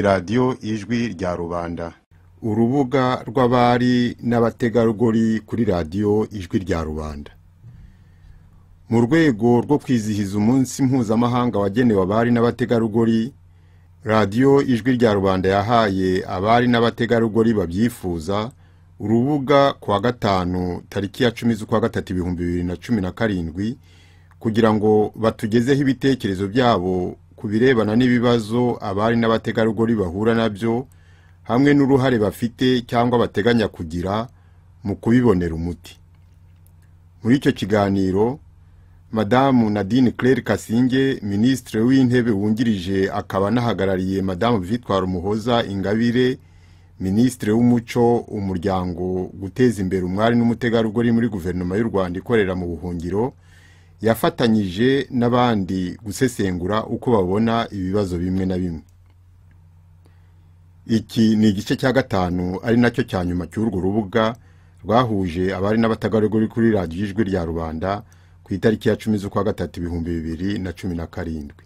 radiyo ijwi rya rubanda urubuga rw'abari n'abategarugori kuri radiyo ijwi rya rubanda mu rwego rwo kwizihiza umunsi mpuzamahanga wagenewe abari n'abategarugori radiyo ijwi rya rubanda yahaye abari n'abategarugori babyifuza urubuga kuwa gatanu tariki ya cumi z'ukwa gatatu ibihumbi bibiri na cumi na karindwi kugira ngo batugezeho ibitekerezo byabo ku birebana n'ibibazo abari n'abategarugori bahura nabyo hamwe n'uruhare bafite cyangwa bateganya kugira mu kubibonera umuti muri icyo kiganiro madamu nadine claire kasinge minisitiri w'intebe wungirije akaba anahagarariye madamu vitwara umuhoza ingabire minisitiri w'umuco umuryango guteza imbere umwari n'umutegarugori muri guverinoma y'u rwanda ikorera mu buhungiro yafatanyije n'abandi gusesengura uko babona ibibazo bimwe na bimwe iki ni igice cya gatanu ari nacyo cya nyuma cy'urwo rubuga rwahuje abari n'abategarugori kuri radiyo ijwi rya rubanda ku itariki ya cumi z'ukwa gatatu ibihumbi bibiri na cumi na karindwi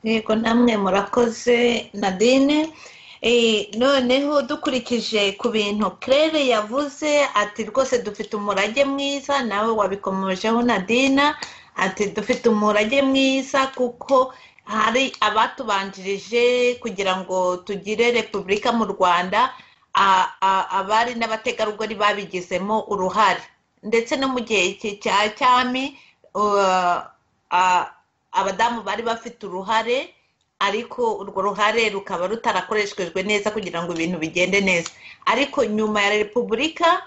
yego namwe murakoze nadine Eh, noneho dukurikije ku bintu claire yavuze ati rwose dufite umurage mwiza nawe wabikomejeho nadina ati dufite umurage mwiza kuko hari abatubanjirije kugira ngo tugire repubulika mu rwanda a- a- abari n'abategarugori babigizemo uruhare ndetse no mu gihe ki- cya cyami uh, a- abadamu bari bafite uruhare ariko urwo ruhare rukaba rutarakoreshejwe neza kugira ngo ibintu bigende neza ariko nyuma ya repubulika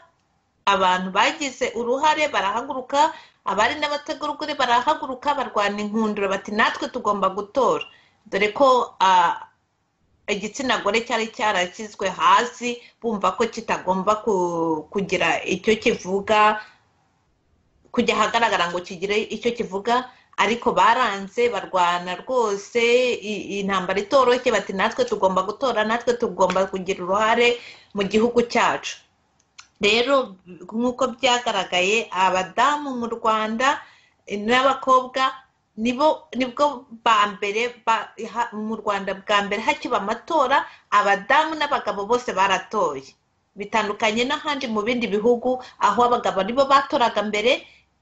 abantu bagize uruhare barahaguruka abari n'abategarugori barahaguruka barwana inkundura bati natwe tugomba gutora dore ko ah, igitsina gore cyari cyarashyizwe hasi bumva ko kitagomba ku- kugira icyo kivuga kujya ahagaragara ngo kigire icyo kivuga ariko baranze barwana rwose i- intambara itoroshye bati natwe tugomba gutora natwe tugomba kugira uruhare mu gihugu cyacu rero nk'uko byagaragaye abadamu mu rwanda n'abakobwa nibo nibwo ba mbere ba- ha- mu rwanda bwa mbere hakiba amatora abadamu n'abagabo bose baratoye bitandukanye n'ahandi mu bindi bihugu aho abagabo nibo batoraga mbere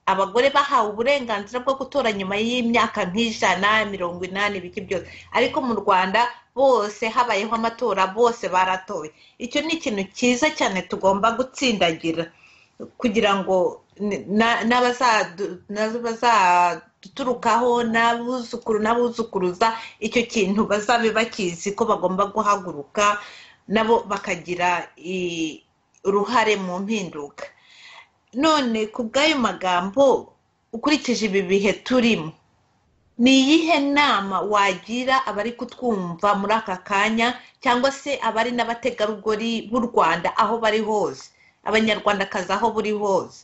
abagore bahawe uburenganzira bwo gutora nyuma y'imyaka nk'ijana mirongo inani ibiki byose ariko mu rwanda bose habayeho amatora bose baratoye icyo ni ikintu cyiza cyane tugomba gutsindagira kugira ngo ni- na- n'abazadu- n'abazaduturukaho n'abuzukuru n'abuzukuruza icyo kintu bazabe bakizi ko bagomba guhaguruka nabo bakagira i- uruhare mu mpinduka none ku bw'ayo magambo ukurikije ibi bihe turimo ni iyihe nama wagira abari kutwumva muri aka kanya cyangwa se abari n'abategarugori b'u rwanda aho bari hose abanyarwandakazi aho buri hose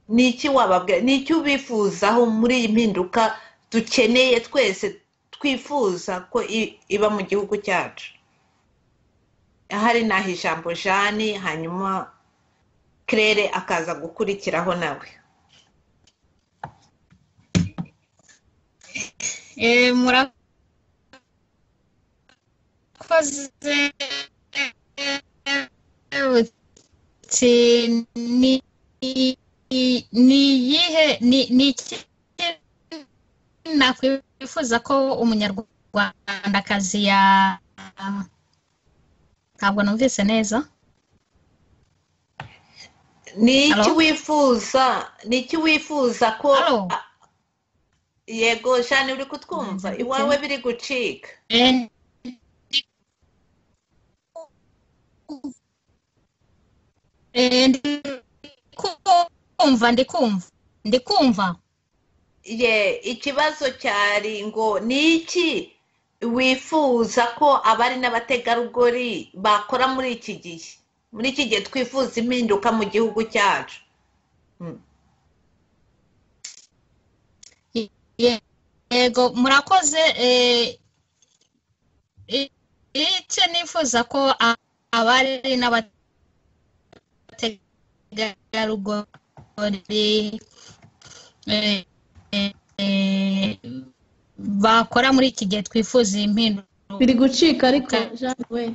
ni iki wababwira ni iki ubifuzaho muri iyi mpinduka dukeneye twese twifuza ko i- iba mu gihugu cyacu ahari naho ijambo jani hanyuma claire akaza gukurikiraho nawe Eh, murakoze uti ni ni iyihe ni ni iki nakwifuza ko umunyarwandakazi ya ntabwo numvise neza ni iki Hello? wifuza ni iki wifuza ko Hello? a- yego jani uri kutwumva Mm, iwawe biri gucika Eh, eh, ndi kumva ndi kumva ndi kumva ye ikibazo cyari ngo ni iki wifuza ko abari n'abategarugori bakora muri iki gihe muri iki gihe twifuza impinduka mu gihugu cyacu Mm. Ye- yego murakoze eh, i- icyo nifuza ko a- abari n'abategarugori eh, eh, eh, bakora muri iki gihe twifuza iyi mpinduka biri gucika ariko jean we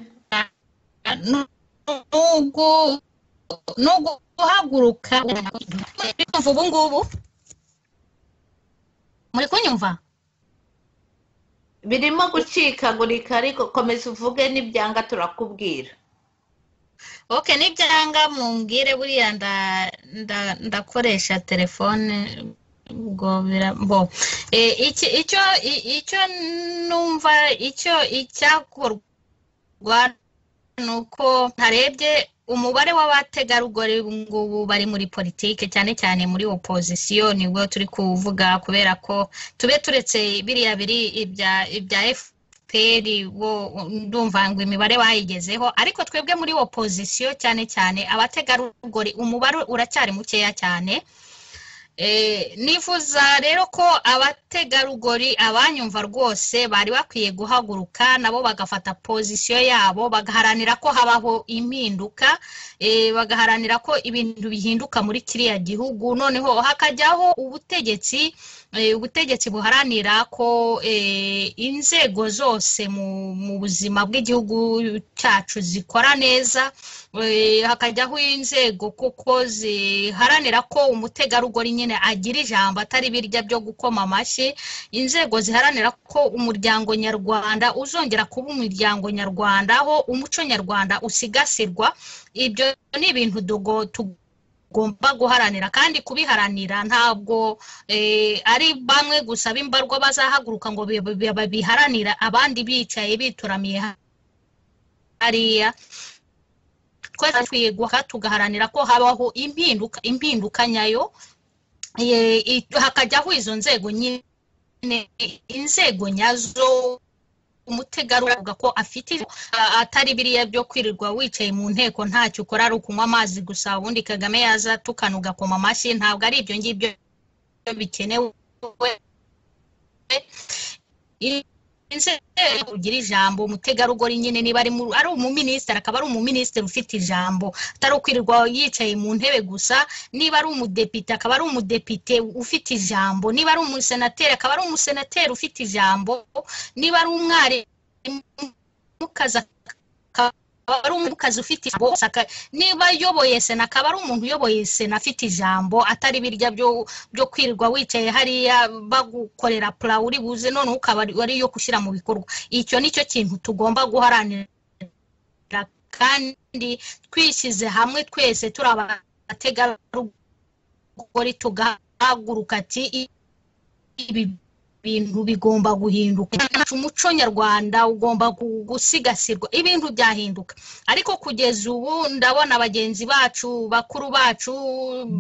ni uguhaguruka kumva ubu ngubu muri kunyumva birimo gucikagurika ariko komeza uvuge n'ibyanga turakubwira oke n'ibyanga mumbwire buriya nda- nda- ndakoresha telefone ubwo bira- bo Eh, iki- icyo i- icyo numva icyo icyakorwa ni uko ntarebye umubare w'abategarugori ubu ngubu bari muri politike cyane cyane muri opozisiyo nibwo turi kuvuga kubera ko tube turetse biriya biri ibya ibya efu peri wo ndumva ngo imibare bayigezeho ariko twebwe muri opozisiyo cyane cyane abategarugori umubare uracyari mukeya cyane Eh, nifuza rero ko abategarugori abanyumva rwose bari bakwiye guhaguruka nabo bagafata pozisiyo yabo bagaharanira ko habaho impinduka eh, bagaharanira ko ibintu bihinduka muri kiriya gihugu noneho hakajyaho ubutegetsi eh, ubutegetsi buharanira ko eh, inzego zose mu- mu buzima bw'igihugu cyacu zikora neza eh, hakajyaho inzego kuko ziharanira ko umutegarugori nyine agira ijambo atari birya byo gukoma amashyi inzego ziharanira ko umuryango nyarwanda uzongera kuba umuryango nyarwanda aho umuco nyarwanda usigasirwa ibyo ni ibintu tugo- tugomba guharanira kandi kubiharanira ntabwo eh, ari bamwe gusa b'imbarwa bazahaguruka ngo bi- bi- babiharanira abandi bicaye bituramiye ha- hariya twese dukwiye guha tugaharanira ko habaho impinduka impinduka nyayo Eh, i- hakajyaho izo nzego nyine inzego nyazo umutegarugori avuga ko afite ijambo, a- atari biriya byo kwirirwa wicaye mu nteko ntacyo ukora ari ukunywa amazi gusa ubundi kagame yaza tukana ugakoma amashyi ntabwo ari ibyo ngibyo bikenewe I- inzego kugira ijambo umutegarugori nyine niba ari mu- ari umuminisitiri akaba ari umuminisitiri ufite ijambo atari ukwirirwa yicaye mu ntebe gusa niba ari umudepite akaba ari umudepite ufite ijambo niba ari umusenateri akaba ari umusenateri ufite ijambo niba ari umwarimukazi akaba ari umukazi ufite ijambo bose aka- niba ayoboye sena akaba ari umuntu uyoboye sena afite ijambo atari birya byo byo kwirirwa wicaye hariya bagukorera pura uri buze noneho ukaba ari- ari iyo gushyira mu bikorwa icyo ni cyo kintu tugomba guharanira kandi twishyize hamwe twese turi abategarugori tugahaguruka ati "I- ibi bintu bigomba guhinduka umuco nyarwanda ugomba gu- gusigasirwa ibintu byahinduka ariko kugeza ubu ndabona bagenzi bacu bakuru bacu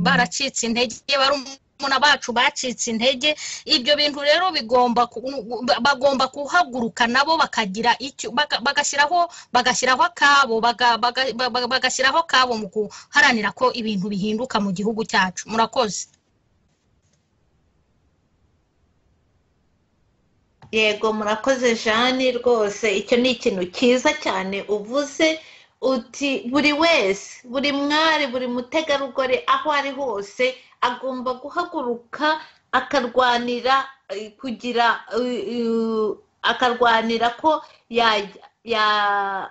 baracitse intege barumuna bacu bacitse intege ibyo bintu rero bigomba ku- bagomba guhaguruka nabo bakagira icyo baka- bagashyiraho bagashyiraho akabo baga- baga- baga- bagashyiraho akabo mu guharanira ko ibintu bihinduka mu gihugu cyacu murakoze yego murakoze jani rwose icyo ni ikintu cyiza cyane uvuze uti buri wese buri mwari buri mutegarugori aho ari hose agomba guhaguruka akarwanira eh, kugira eh, eh, akarwanira ko yajya ya-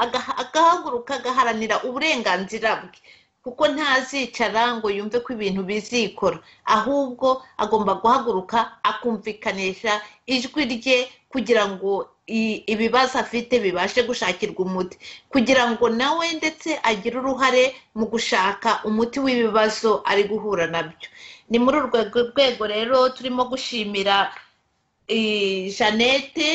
aga- agahaguruka agaharanira uburenganzira bwe kuko ntazicara ngo yumve ko ibintu bizikora ahubwo agomba guhaguruka akumvikanisha ijwi rye kugira ngo i- ibibazo afite bibashe gushakirwa umuti kugira ngo nawe ndetse agire uruhare mu gushaka umuti w'ibibazo ari guhura nabyo ni muri urwo rwego rero turimo gushimira eh, jeannette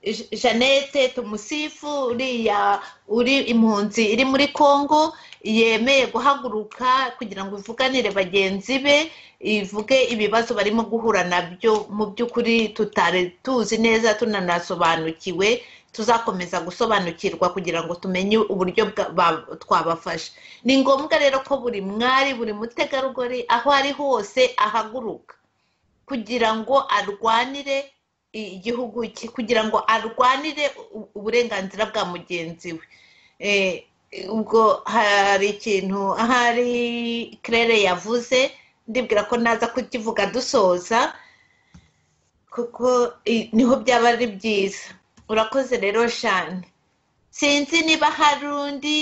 Je- jeannette tumusifu uriya uri impunzi iri muri congo yemeye guhaguruka kugira ngo ivuganire bagenzi be ivuge ibibazo barimo guhura nabyo mu by'ukuri tutari tuzi neza tunanasobanukiwe tuzakomeza gusobanukirwa kugira ngo tumenye uburyo bwa- ba- twabafasha ni ngombwa rero ko buri mwari buri mutegarugori aho ari hose ahaguruka kugira ngo arwanire igihugu cye kugira ngo arwanire u- uburenganzira bwa mugenzi we Eh, ubwo hari ikintu ahari claire yavuze ndibwira ko naza kukivuga dusoza kuko i- niho byaba ari byiza urakoze rero shani sinzi niba hari undi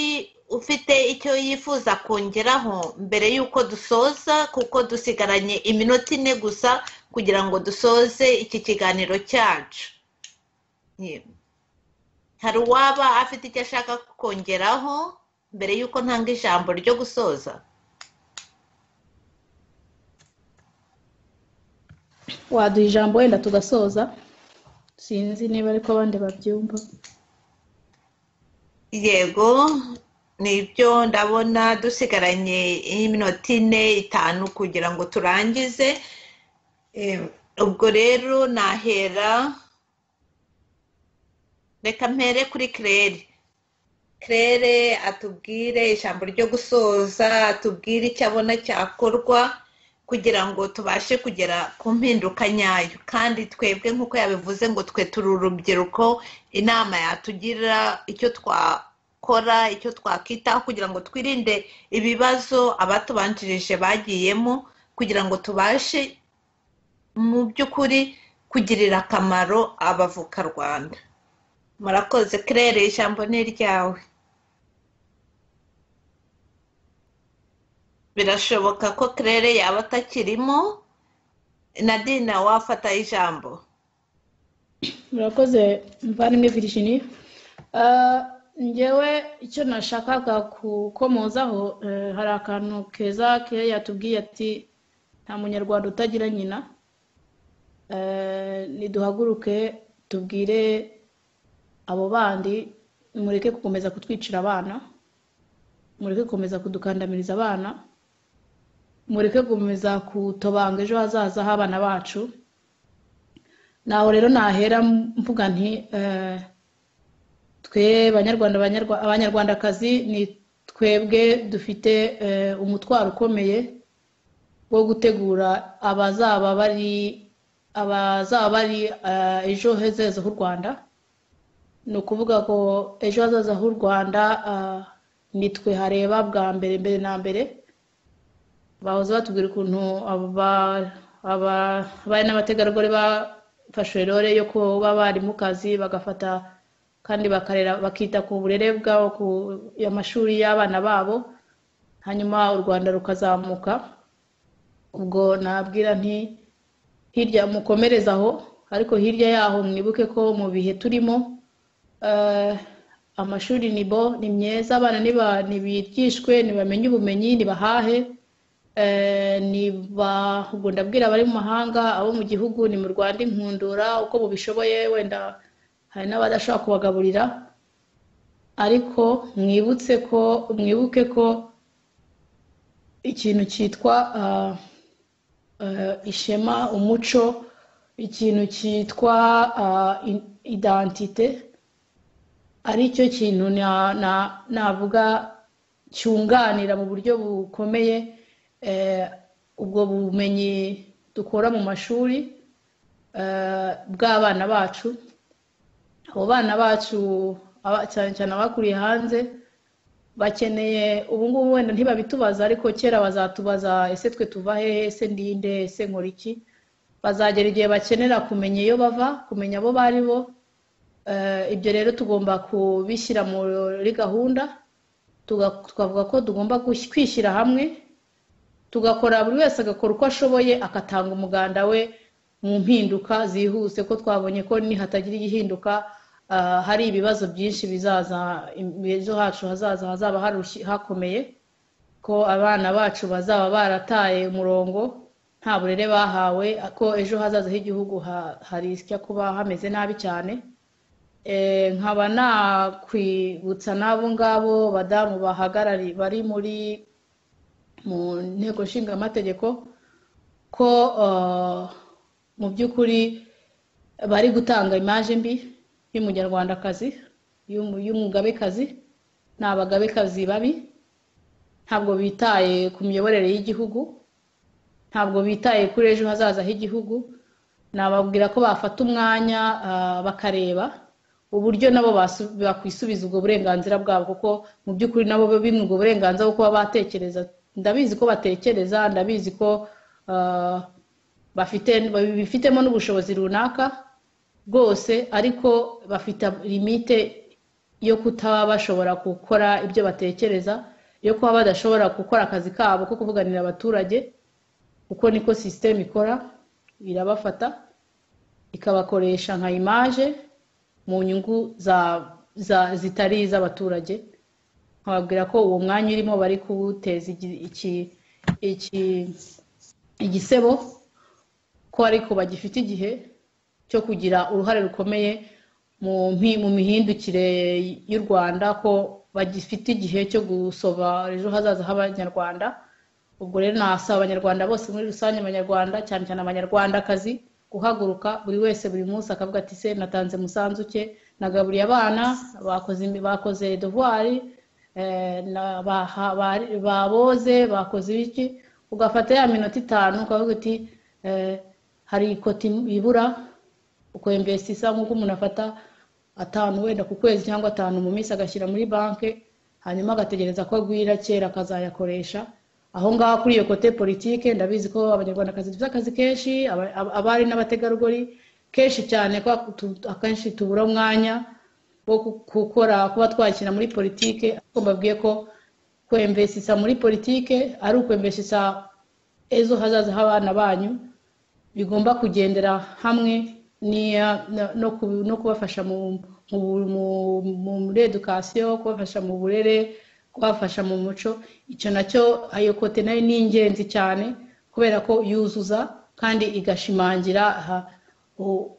ufite icyo yifuza kongeraho mbere y'uko dusoza kuko dusigaranye iminota ine gusa kugira ngo dusoze iki kiganiro cyacu Yego. hari uwaba afite icyo ashaka kongeraho mbere y'uko ntanga ijambo ryo gusoza waduha ijambo wenda tugasoza sinzi niba ariko abandi babyumva yego nibyo ndabona dusigaranye iminota ine itanu kugira ngo turangize Eh, ubwo rero nahera reka mpere kuri kirere kirere atubwire ijambo ryo gusoza atubwire icyo abona cyakorwa kugira ngo tubashe kugera ku mpinduka nyayo kandi twebwe nk'uko yabivuze ngo twe turi urubyiruko inama yatugira icyo twakora icyo twakitaho kugira ngo twirinde ibibazo abatubanjirije bagiyemo kugira ngo tubashe mu by'ukuri kugirira akamaro abavuka rwanda murakoze kirere ijambo ni iryawe birashoboka ko kirere yaba atakirimo nadina wafata ijambo murakoze mvandimwe Virginie Ah, njyewe icyo nashakaga gukomozaho eh, hari akantu keza ke yatubwiye ati nta munyarwanda utagira nyina Eh, niduhaguruke tubwire abo bandi mureke gukomeza kutwicira abana mureke gukomeza kudukandamiriza abana mureke gukomeza kutobanga ejo hazaza h'abana bacu naho rero nahera mvuga nti eh, twe banyarwanda Abanyarwa- abanyarwandakazi ni twebwe dufite eh, umutwaro ukomeye wo gutegura abazaba bari abazaba bari eh, ejo hazaza h'u rwanda ni ukuvuga ngo ejo hazaza h'u rwanda ah, ni twe hareba bwa mbere mbere na mbere bahoze batubwira ukuntu aba- aba- abari n'abategarugori bafashe role yo kuba bari mu kazi bagafata kandi bakarera bakita ku burere bwabo ku amashuri y'abana babo hanyuma u rwanda rukazamuka ubwo nabwira nti hirya mukomereze aho ariko hirya yaho mwibuke ko mu bihe turimo eh, amashuri ni bo ni myiza abana niba- nibigishwe nibamenye ubumenyi nibahahe Eh, ni ba- ubwo ndabwira abari mu mahanga abo mu gihugu ni mu rwanda inkundura uko mubishoboye wenda hari n'abadashobora kubagaburira ariko mwibutse ko mwibuke ko ikintu cyitwa ah, eh, ishema umuco ikintu cyitwa ah, in- identite ari cyo kintu na- na- navuga cyunganira mu buryo bukomeye eh, ubwo bumenyi dukura mu mashuri eh, bw'abana bacu abo bana bacu aba- cyane cyane abakuriye hanze bakeneye ubu ngubu wenda ntibabitubaza ariko kera bazatubaza ese twe tuva hehe ese ndinde ese nkora iki bazagera igihe bakenera kumenya iyo bava kumenya abo bari bo Eh, ibyo rero tugomba kubishyira muri gahunda tuga- tukavuga ko tugomba gush- kwishyira hamwe tugakora buri wese agakora uko ashoboye agatanga umuganda we mu mpinduka zihuse ko twabonye ko nihatagira igihinduka ah, hari ibibazo byinshi bizaza im- ejo hacu hazaza hazaba harushye- hakomeye ko abana bacu bazaba barataye umurongo nta burere bahawe ko ejo hazaza h'igihugu ha- harisya kuba hameze nabi cyane Eh, nkaba nakwibutsa n'abo ngabo badamu bahagarariye bari muri mu nteko nshinga amategeko ko eh, mu by'ukuri bari gutanga imaje mbi y'umunyarwandakazi y'umu- y'umugabekazi ni abagabekazi babi ntabwo bitaye ku miyoborere y'igihugu ntabwo bitaye kuri ejo hazaza h'igihugu nababwira ko bafata umwanya ah, bakareba uburyo nabo basu- bakwisubiza ubwo burenganzira bwabo kuko mu by'ukuri nabo bimwe ubwo burenganzira bwo kuba batekereza ndabizi ko batekereza ndabizi ko ah, bafite bifitemo n'ubushobozi runaka bwose ariko bafite limite yo kutaba bashobora gukora ibyo batekereza yo kuba badashobora gukora akazi kabo ko kuvuganira abaturage kuko niko sisiteme ikora irabafata ikabakoresha nka imaje mu nyungu zitari iz'abaturage nkababwira ko uwo mwanya urimo bari kuwuteza igisebo ko ariko bagifite igihe cyo kugira uruhare rukomeye mu mihindukire y'u rwanda ko bagifite igihe cyo gusova ejo hazaza h'abanyarwanda ubwo rero nasaba abanyarwanda bose muri rusange abanyarwanda cyane cyane abanyarwandakazi guhaguruka buri wese buri munsi akavuga ati se natanze umusanzu cye nagaburiye abana bakoze devuwari baboze bakoze ibiki ugafata ya minota itanu ukavuga uti hari ikoti ibura ukwembesi isa nk'uko umuntu afata atanu wenda ku kwezi cyangwa atanu mu minsi agashyira muri banki hanyuma agategereza ko agwira kera akazayakoresha aho ngaho kuri iyo kote politike ndabizi ko abanyarwandakazi dufite akazi kenshi abari n'abategarugori kenshi cyane ko akenshi tubura umwanya wo gukora kuba twakina muri politike ariko mbabwiye ko kwembesisa muri politike ari ukwembesisa ejo hazaza h'abana banyu bigomba kugendera hamwe no kubafasha muri edukasiyo kubafasha mu burere kubafasha mu muco icyo nacyo ayo kote nayo ni ingenzi cyane kubera ko yuzuza kandi igashimangira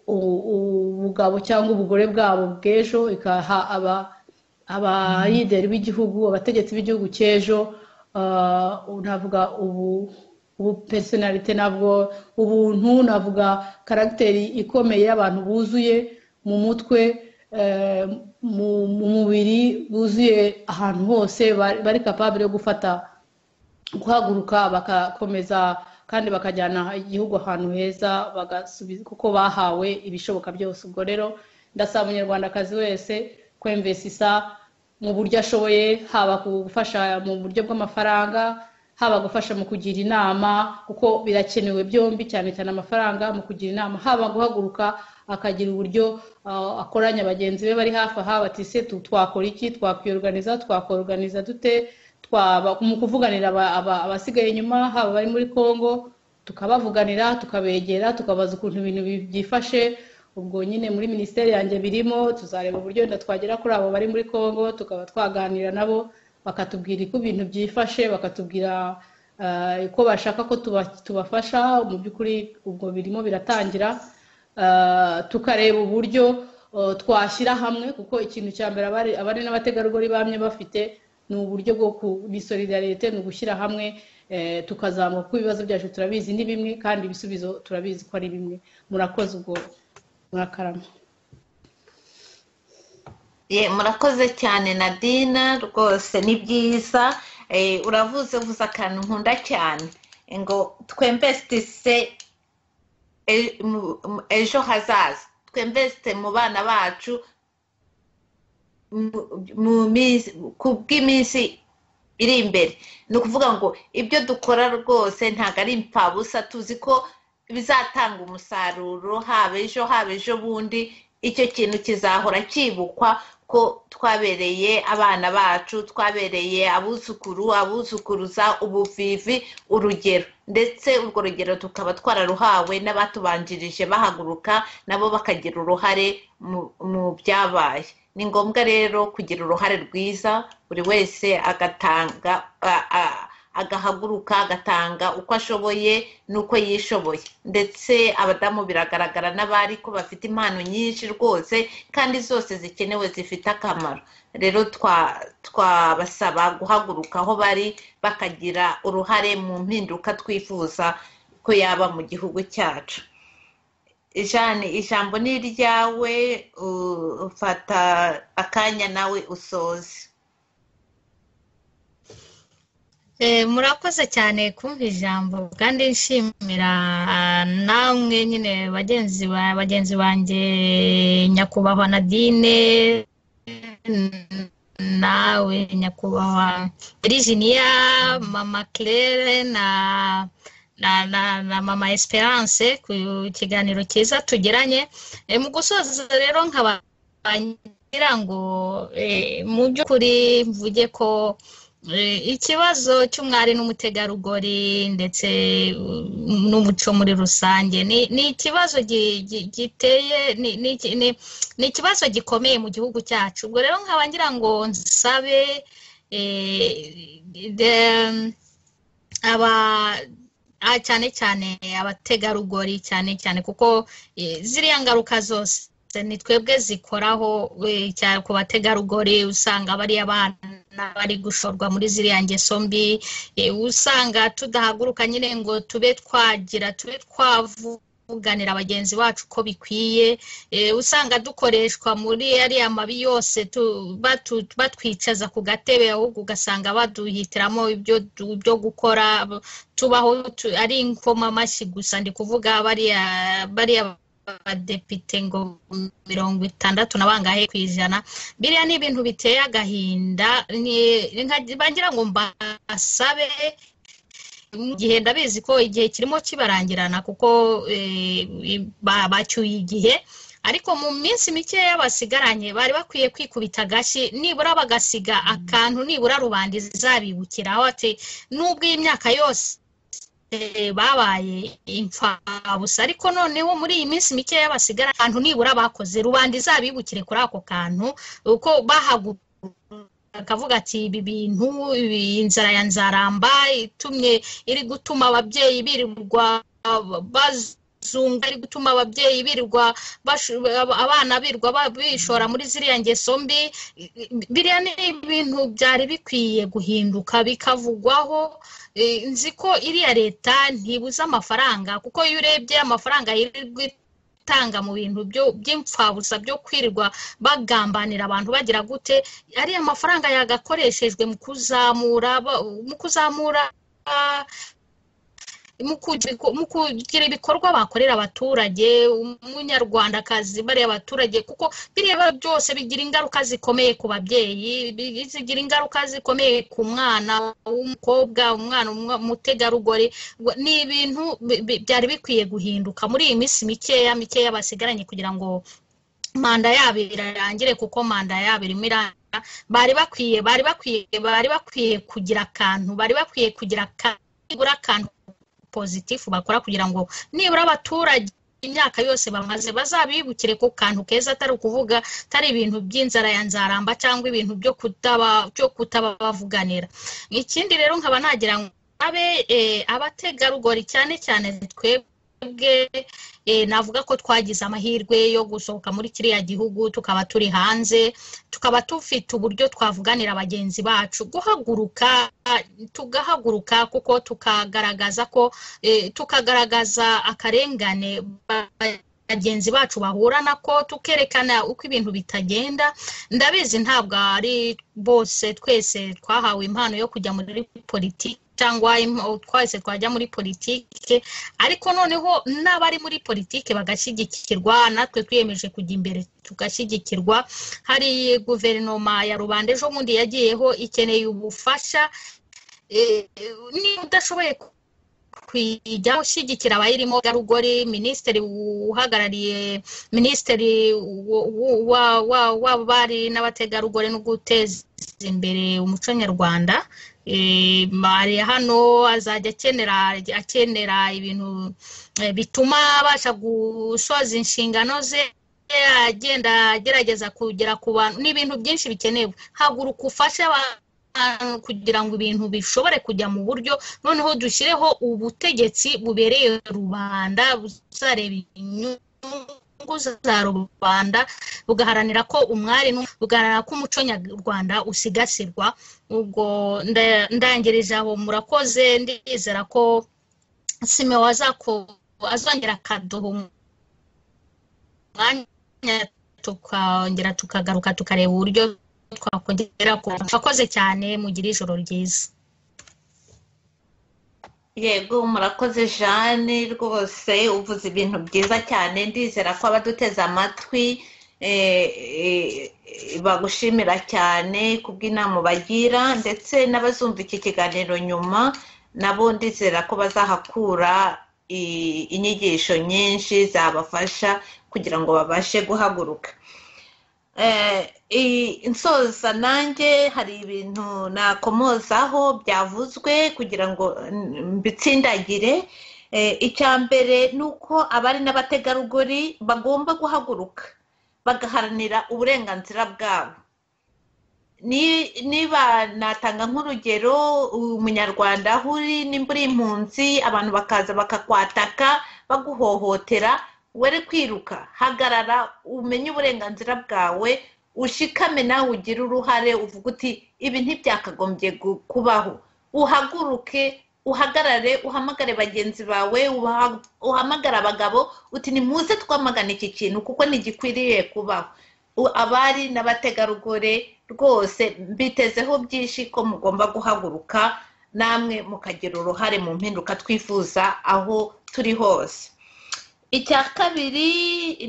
ubugabo cyangwa ubugore bwabo bw'ejo ikaha abayideri b'igihugu abategetsi b'igihugu cy'ejo navuga ubu ubupesonarite ntabwo ubuntu navuga karagiteri ikomeye y'abantu buzuye mu mutwe mu mubiri buzuye ahantu hose bari kapabire yo gufata guhaguruka bagakomeza kandi bakajyana igihugu ahantu heza kuko bahawe ibishoboka byose ubwo rero ndasaba umunyarwandakazi wese kwemvesisa mu buryo ashoboye haba gufasha mu buryo bw'amafaranga haba gufasha mu kugira inama kuko birakenewe byombi cyane cyane amafaranga mu kugira inama haba guhaguruka akagira uburyo akoranya bagenzi be bari hafi aha bati se twakora iki twakwiyoruganiza twakoruganiza dute mu kuvuganira abasigaye inyuma haba bari muri congo tukabavuganira tukabegera tukabaza ukuntu ibintu byifashe ubwo nyine muri minisiteri yanjye birimo tuzareba uburyo wenda twagera kuri abo bari muri congo tukaba twaganira nabo bakatubwira uko ibintu byifashe bakatubwira uko bashaka ko tubafasha mu by'ukuri ubwo birimo biratangira tukareba uburyo twashyira hamwe kuko ikintu cya mbere abari n'abategarugori bamye bafite ni uburyo bwo kuri solidarite ni ugushyira hamwe tukazamuka kuko ibibazo byacu turabizi ni bimwe kandi ibisubizo turabizi ko ari bimwe murakoze ubwo murakarama murakoze cyane nadina rwose ni byiza uravuze uvuze akantu nkunda cyane ngo twembesitise ejo hazaza twembesite mu bana bacu ku bw'iminsi iri imbere ni ukuvuga ngo ibyo dukora rwose ntabwo ari impfabusa tuzi ko bizatanga umusaruro haba ejo haba ejo bundi icyo kintu kizahora cyibukwa ko twabereye abana bacu twabereye abuzukuru abuzukuruza ubuvivi urugero ndetse urwo rugero tukaba twararuhawe n'abatubanjirije bahaguruka nabo bakagira uruhare mu byabaye ni ngombwa rero kugira uruhare rwiza buri wese agatanga agahaguruka agatanga uko ashoboye n'uko yishoboye ndetse abadamu biragaragara n'abari ko bafite impano nyinshi rwose kandi zose zikenewe zifite akamaro rero twabasaba guhaguruka aho bari bakagira uruhare mu mpinduka twifuza ko yaba mu gihugu cyacu jane ijambo ni iryawe ufata akanya nawe usoze murakoze cyane kumva ijambo kandi nshimira namwe nyine bagenzi bagenzi banjye nyakubahwa nadine nawe nyakubahwa virginia mama claire na na na na mama esperance ku kiganiro cyiza tugiranye mu gusoza rero nkabagira ngo mu by'ukuri mvuge ko ikibazo cy'umwari n'umutegarugori ndetse n'umuco muri rusange ni ikibazo giteye ni ikibazo gikomeye mu gihugu cyacu ubwo rero nkaba ngira ngo nsabe aba cyane cyane abategarugori cyane cyane kuko ziriya ngaruka zose ni twebwe zikoraho ku bategarugori usanga bariya bana bari gushorwa muri ziriya ngeso mbi usanga tudahaguruka nyine ngo tube twagira tube twavuga kuganira bagenzi bacu uko bikwiye usanga dukoreshwa muri ariya mabi yose batwicaza ku gatebe ahubwo ugasanga baduhitiramo ibyo gukora tubaho ari inkomamashyi gusa ndi kuvuga bariya abadepite ngo mirongo itandatu na bangahe ku ijana biriya ni ibintu biteye agahinda bagira ngo mbasabe mu gihe ndabizi ko igihe kirimo kibarangirana kuko bacyuye igihe ariko mu minsi mikeya basigaranye bari bakwiye kwikubita agashyi nibura bagasiga akantu nibura rubanda izabibukiraho ati n'ubwo iyi myaka yose babaye imfabusa ariko noneho muri iyi minsi mikeya basigara akantu nibura bakoze rubanda izabibukire kuri ako kantu uko bahagurutse akavuga ati ibi bintu inzara ya nzaramba itumye iri gutuma ababyeyi birirwa bazunga iri gutuma ababyeyi birirwa abana birwa bishora muri ziriya ngeso mbi biriya ni ibintu byari bikwiye guhinduka bikavugwaho nzi ko iriya leta ntibuze amafaranga kuko iyo urebye amafaranga gutanga mu bintu by'imfabusa byo kwirirwa bagambanira abantu bagira gute ariya mafaranga yagakoreshejwe mu kuzamura mu kuzamura mu kugira ibikorwa bakorera abaturage umunyarwandakazi bariya abaturage kuko biriya byose bigira ingaruka zikomeye ku babyeyi zigira ingaruka zikomeye ku mwana w'umukobwa umwana umutegarugori ni ibintu byari bikwiye guhinduka muri iyi minsi mikeya mikeya basigaranye kugira ngo manda yabo irarangire kuko manda yabo irimo iranga bari bakwiye bari bakwiye bari bakwiye kugira akantu bari bakwiye kugira akantu pozitifu bakora kugira ngo nibura abaturage imyaka yose bamaze bazabibukire ku kantu keza atari ukuvuga atari ibintu by'inzara ya nzaramba cyangwa ibintu byo kutaba byo kutabavuganira ikindi rero nkaba nagira ngo abe abategarugori cyane cyane twebwe navuga ko twagize amahirwe yo gusohoka muri kiriya gihugu tukaba turi hanze tukaba dufite uburyo twavuganira bagenzi bacu guhaguruka tugahaguruka kuko tukagaragaza ko tukagaragaza akarengane bagenzi bacu bahura nako tukerekana uko ibintu bitagenda ndabizi ntabwo ari bose twese twahawe impano yo kujya muri politiki cyangwa twese twajya muri politike ariko noneho n'abari muri politike bagashyigikirwa natwe twiyemeje kujya imbere tugashyigikirwa hari guverinoma ya rubanda ejo bundi yagiyeho ikeneye ubufasha niba udashoboye kujya ushyigikira abayirimo garugori minisitiri uhagarariye minisitiri w'abari n'abategarugori no guteza imbere umuco nyarwanda mari hano azajya akenera akenera ibintu bituma abasha gusoza inshingano ze agenda agerageza kugera ku bantu n'ibintu byinshi bikenewe haguruka ufashe abantu kugira ngo ibintu bishobore kujya mu buryo noneho dushyireho ubutegetsi bubereye rubanda buzareba inyungu za rubanda bugaharanira ko umwari bugaharanira ko umuco nyarwanda usigasirwa ubwo ndangirije aho murakoze ndizera ko simewo azongera akaduha umwanya tukongera tukagaruka tukareba uburyo twakongera ku akoze cyane mugira ijoro ryiza yego murakoze jeanne rwose uvuze ibintu byiza cyane ndizera ko abaduteze amatwi bagushimira cyane ku bw'inama bagira ndetse n'abazumva iki kiganiro nyuma nabo ndizera ko bazahakura inyigisho nyinshi zabafasha kugira ngo babashe guhaguruka insoza nanjye hari ibintu nakomozaho byavuzwe kugira ngo mbitsindagire icya mbere ni uko abari n'abategarugori bagomba guhaguruka bagaharanira uburenganzira bwabo niba natanga nk'urugero umunyarwanda aho uri nimba uri impunzi abantu bakaza bakakwataka baguhohotera were kwiruka hagarara umenye uburenganzira bwawe ushikame nawe ugire uruhare uvuga uti ibi ntibyakagombye kubaho uhaguruke uhagarare uhamagare bagenzi bawe uhamagare abagabo uti ni muze twamagana iki kintu kuko ntigikwiriye kubaho abari n'abategarugori rwose mbitezeho byinshi ko mugomba guhaguruka namwe mukagira uruhare mu mpinduka twifuza aho turi hose icya kabiri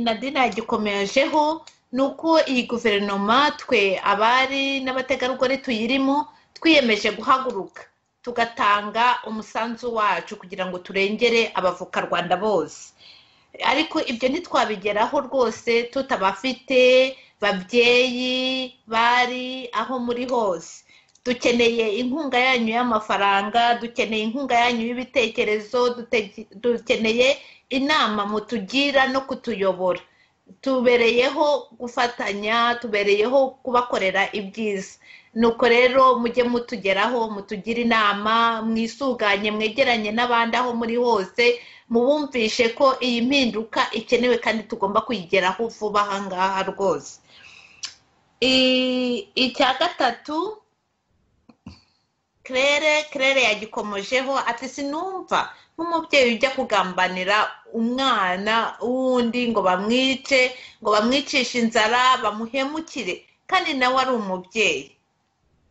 nadina yagikomejeho ni uko iyi guverinoma twe abari n'abategarugori tuyirimo twiyemeje guhaguruka tugatanga umusanzu wacu kugira ngo turengere abavoka rwanda bose ariko ibyo ntitwabigeraho rwose tutabafite babyeyi bari aho muri hose dukeneye inkunga yanyu y'amafaranga dukeneye inkunga yanyu y'ibitekerezo dukeneye inama mutugira no kutuyobora tubereyeho gufatanya tubereyeho kubakorera ibyiza nuko rero mujye mutugeraho mutugire inama mwisuganye mwegeranye n'abandi aho muri hose mubumvishe ko iyi mpinduka ikenewe kandi tugomba kuyigeraho vuba aha ngaha rwose icya gatatu kerere kerere yagikomojeho ati sinumva nk'umubyeyi ujya kugambanira umwana w'undi ngo bamwice ngo bamwicishe inzara bamuhemukire kandi nawe ari umubyeyi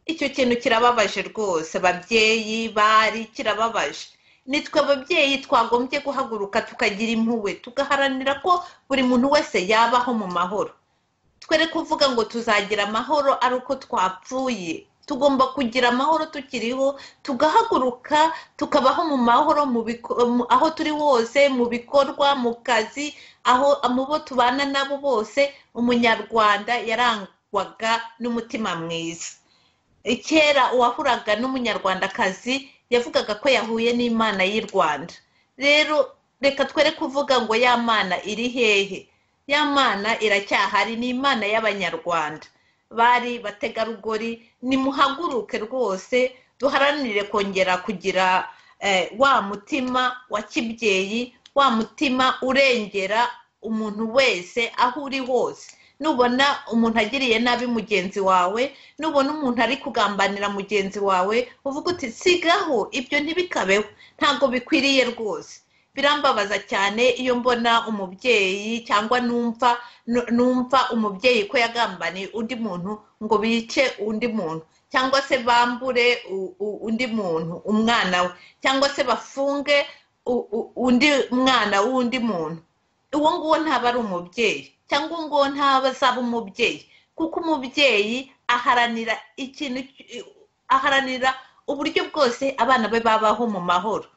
icyo kintu kirababaje rwose babyeyi bari kirababaje nitwe ababyeyi twagombye guhaguruka tukagira impuhwe tugaharanira ko buri muntu wese yabaho mu mahoro twere kuvuga ngo tuzagira amahoro ari uko twapfuye tugomba kugira amahoro tukiriho tugahaguruka tukabaho mu mahoro aho turi hose mu bikorwa mu kazi aho mu bo tubana nabo bose umunyarwanda yarangwaga n'umutima mwiza kera uwahuraga n'umunyarwandakazi yavugaga ko yahuye n'imana y'i rwanda rero reka twere kuvuga ngo ya mana iri hehe ya mana iracyahari ni imana y'abanyarwanda bari bategarugori nimuhaguruke rwose duharanire kongera kugira wa mutima wa kibyeyi wa mutima urengera umuntu wese aho uri hose nubona umuntu agiriye nabi mugenzi wawe nubona umuntu ari kugambanira mugenzi wawe uvuga uti sigaho ibyo ntibikabeho ntabwo bikwiriye rwose birambabaza cyane iyo mbona umubyeyi cyangwa numva numva umubyeyi ko yagambaniye undi muntu ngo bice undi muntu cyangwa se bambure undi muntu umwana we cyangwa se bafunge undi mwana w'undi muntu uwo nguwo ntaba ari umubyeyi cyangwa ngo azaba umubyeyi kuko umubyeyi aharanira ikintu aharanira uburyo bwose abana be babaho mu mahoro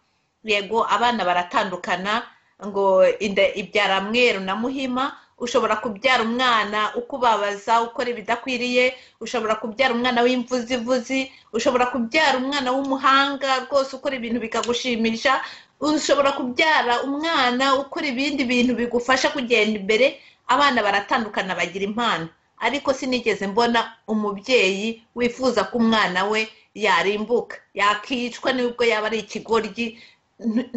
yego abana baratandukana ngo inda ibyara mweru na muhima ushobora kubyara umwana ukubabaza ukora ibidakwiriye ushobora kubyara umwana w'imvuzivuzi ushobora kubyara umwana w'umuhanga rwose ukora ibintu bikagushimisha ushobora kubyara umwana ukora ibindi bintu bigufasha kugenda imbere abana baratandukana bagira impano ariko sinigeze mbona umubyeyi wifuza ko umwana we yarimbuka yakicwa nubwo yaba ari ikigoryi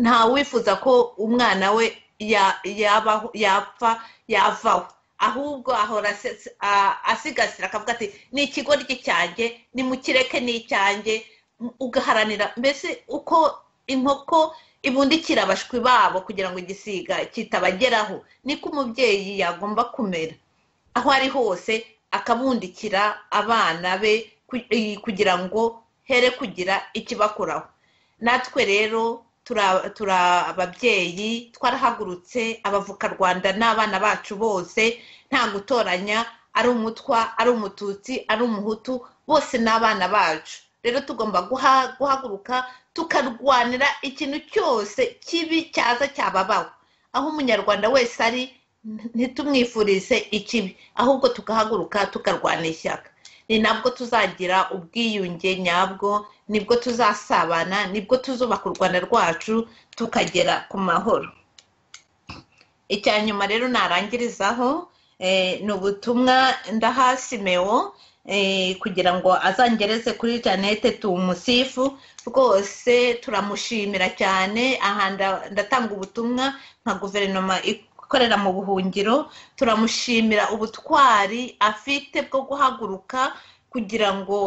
nta wifuza ko umwana we yapfa yavaho ahubwo ahora asigasira akavuga ati ni ikigoryi cyanjye nimukireke ni icyanjye ugaharanira mbese uko inkoko ibundikira abashwi babo kugira ngo igisiga kitabageraho niko umubyeyi yagomba kumera aho ari hose akabundikira abana be kugira ngo here kugira ikibakoraho natwe rero turi ababyeyi twarahagurutse abavuka rwanda n'abana bacu bose nta gutoranya ari umutwa ari umututsi ari umuhutu bose ni abana bacu rero tugomba guhaguruka tukarwanira ikintu cyose kibi cyaza cyababaho aho umunyarwanda wese ari ntitumwifurize ikibi ahubwo tugahaguruka tukarwana ishyaka ni nabwo tuzagira ubwiyunge nyabwo nibwo tuzasabana nibwo tuzubaka u rwanda rwacu tukagera ku mahoro icya nyuma rero narangirizaho ni ubutumwa ndaha simewo kugira ngo azangereze kuri janete tumusifu rwose turamushimira cyane aha ndatanga ubutumwa nka guverinoma ikorera mu buhungiro turamushimira ubutwari afite bwo guhaguruka kugira ngo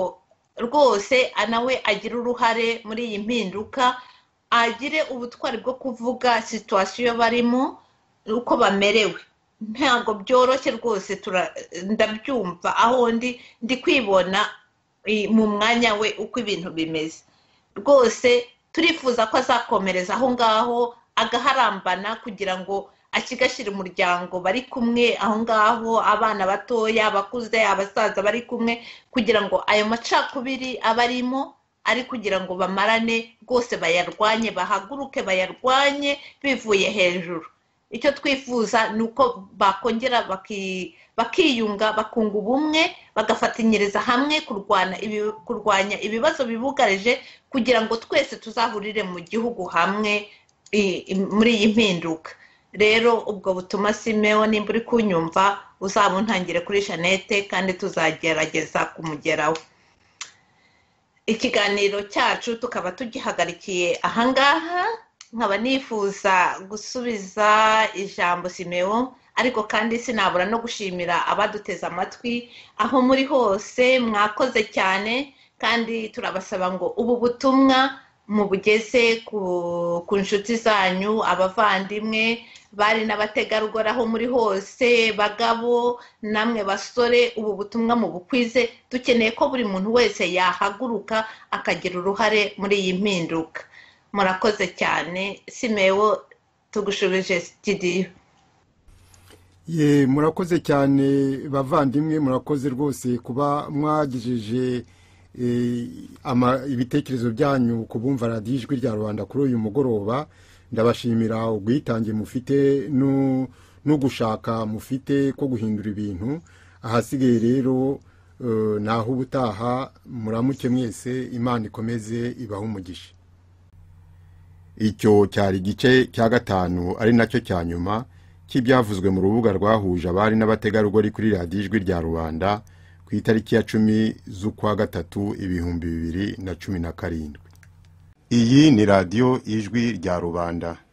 rwose nawe agire uruhare muri iyi mpinduka agire ubutwari bwo kuvuga situwasiyo barimo uko bamerewe ntabwo byoroshye rwose ndabyumva aho ndi ndi kwibona mu mwanya we uko ibintu bimeze rwose turifuza ko azakomereza aho ngaho agaharambana kugira ngo akigashyira umuryango bari kumwe aho ngaho abana batoya abakuze abasaza bari kumwe kugira ngo ayo macakubiri aba arimo ari kugira ngo bamarane rwose bayarwanye bahaguruke bayarwanye bivuye hejuru icyo twifuza ni uko bakongera bakiyunga bakunga ubumwe bagafatanyiriza hamwe kurwanya ibibazo bibugarije kugira ngo twese tuzahurire mu gihugu hamwe muri iyi mpinduka rero ubwo butuma simeho nimba uri kunyumva uzabuntangire kuri janete kandi tuzagerageza kumugeraho ikiganiro cyacu tukaba tugihagarikiye ahangaha nkaba nifuza gusubiza ijambo simewo ariko kandi sinabura no gushimira abaduteze amatwi aho muri hose mwakoze cyane kandi turabasaba ngo ubu butumwa mubugeze ku nshuti zanyu abavandimwe bari n'abategarugori aho muri hose bagabo namwe basore ubu butumwa mu bukwize dukeneye ko buri muntu wese yahaguruka akagira uruhare muri iyi mpinduka murakoze cyane simewo tugushubije sitidiyo ye murakoze cyane bavandimwe murakoze rwose kuba mwagejeje ibitekerezo byanyu ku bumva radiyo ijwi rya rubanda kuri uyu mugoroba ndabashimira ubwitange mufite no gushaka mufite ko guhindura ibintu ahasigaye rero naho ubutaha muramuke mwese imana ikomeze ibahe umugisha icyo cyari igice cya gatanu ari nacyo cya nyuma cy'ibyavuzwe mu rubuga rwahuje abari n'abategarugori kuri radiyo ijwi rya rubanda ku itariki ya cumi z'ukwa gatatu ibihumbi bibiri na cumi na karindwi iyi ni radiyo ijwi rya rubanda